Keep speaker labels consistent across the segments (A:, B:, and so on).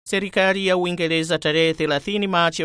A: Serikali ya Uingereza tarehe 30 Machi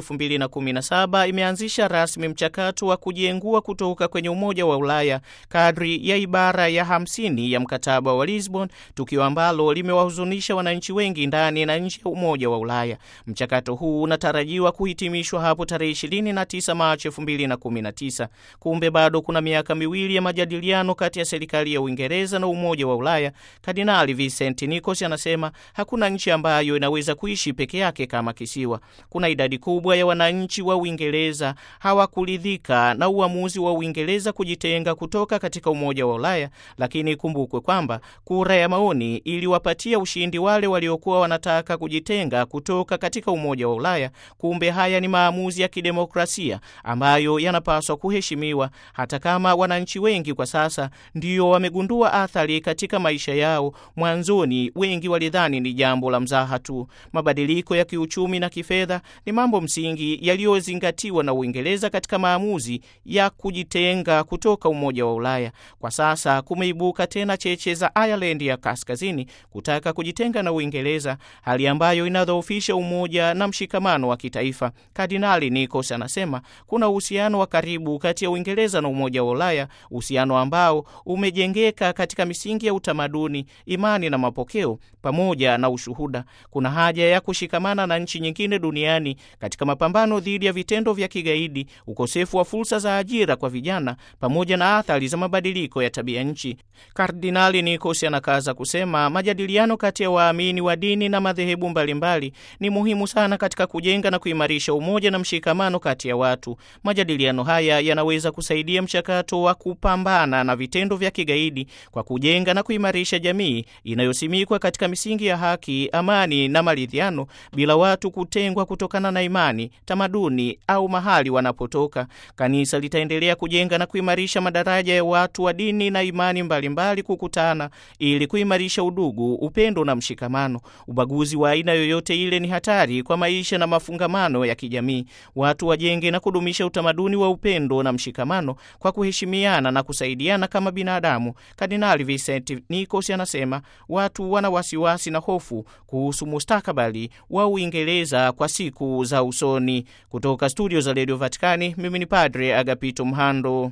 A: 2017 imeanzisha rasmi mchakato wa kujiengua kutoka kwenye Umoja wa Ulaya kadri ya ibara ya 50 ya mkataba wa Lisbon, tukio ambalo limewahuzunisha wananchi wengi ndani na nje ya Umoja wa Ulaya. Mchakato huu unatarajiwa kuhitimishwa hapo tarehe 29 Machi 2019. Kumbe bado kuna miaka miwili ya majadiliano kati ya serikali ya Uingereza na Umoja wa Ulaya. Kardinali Vincent Nicos anasema hakuna nchi ambayo inaweza kuishi peke yake kama kisiwa. Kuna idadi kubwa ya wananchi wa Uingereza hawakuridhika na uamuzi wa Uingereza kujitenga kutoka katika Umoja wa Ulaya, lakini ikumbukwe kwamba kura ya maoni iliwapatia ushindi wale waliokuwa wanataka kujitenga kutoka katika Umoja wa Ulaya. Kumbe haya ni maamuzi ya kidemokrasia ambayo yanapaswa kuheshimiwa, hata kama wananchi wengi kwa sasa ndio wamegundua athari katika maisha yao. Mwanzoni wengi walidhani ni jambo la mzaha tu. Mabadiliko ya kiuchumi na kifedha ni mambo msingi yaliyozingatiwa na Uingereza katika maamuzi ya kujitenga kutoka Umoja wa Ulaya. Kwa sasa kumeibuka tena cheche za Ireland ya Kaskazini kutaka kujitenga na Uingereza, hali ambayo inadhoofisha umoja na mshikamano wa kitaifa. Kardinali Nicos anasema kuna uhusiano wa karibu kati ya Uingereza na Umoja wa Ulaya, uhusiano ambao umejengeka katika misingi ya utamaduni, imani na mapokeo pamoja na ushuhuda. Kuna haja ya kushikamana na nchi nyingine duniani katika mapambano dhidi ya vitendo vya kigaidi, ukosefu wa fursa za ajira kwa vijana, pamoja na athari za mabadiliko ya tabia nchi. Kardinali Nicos anakaza kusema majadiliano kati ya waamini wa dini na madhehebu mbalimbali ni muhimu sana katika kujenga na kuimarisha umoja na mshikamano kati ya watu. Majadiliano haya yanaweza kusaidia mchakato wa kupambana na vitendo vya kigaidi kwa kujenga na kuimarisha jamii inayosimikwa katika misingi ya haki, amani na maridhiano bila watu kutengwa kutokana na imani, tamaduni au mahali wanapotoka. Kanisa litaendelea kujenga na kuimarisha madaraja ya watu wa dini na imani mbalimbali mbali kukutana ili kuimarisha udugu, upendo na mshikamano. Ubaguzi wa aina yoyote ile ni hatari kwa maisha na mafungamano ya kijamii. Watu wajenge na kudumisha utamaduni wa upendo na mshikamano kwa kuheshimiana na kusaidiana kama binadamu. Kardinali Vincent Nicos anasema watu wana wasiwasi na hofu kuhusu mustakabali wa Uingereza kwa siku za usoni. Kutoka studio za redio Vatikani, mimi ni Padre Agapito Mhando.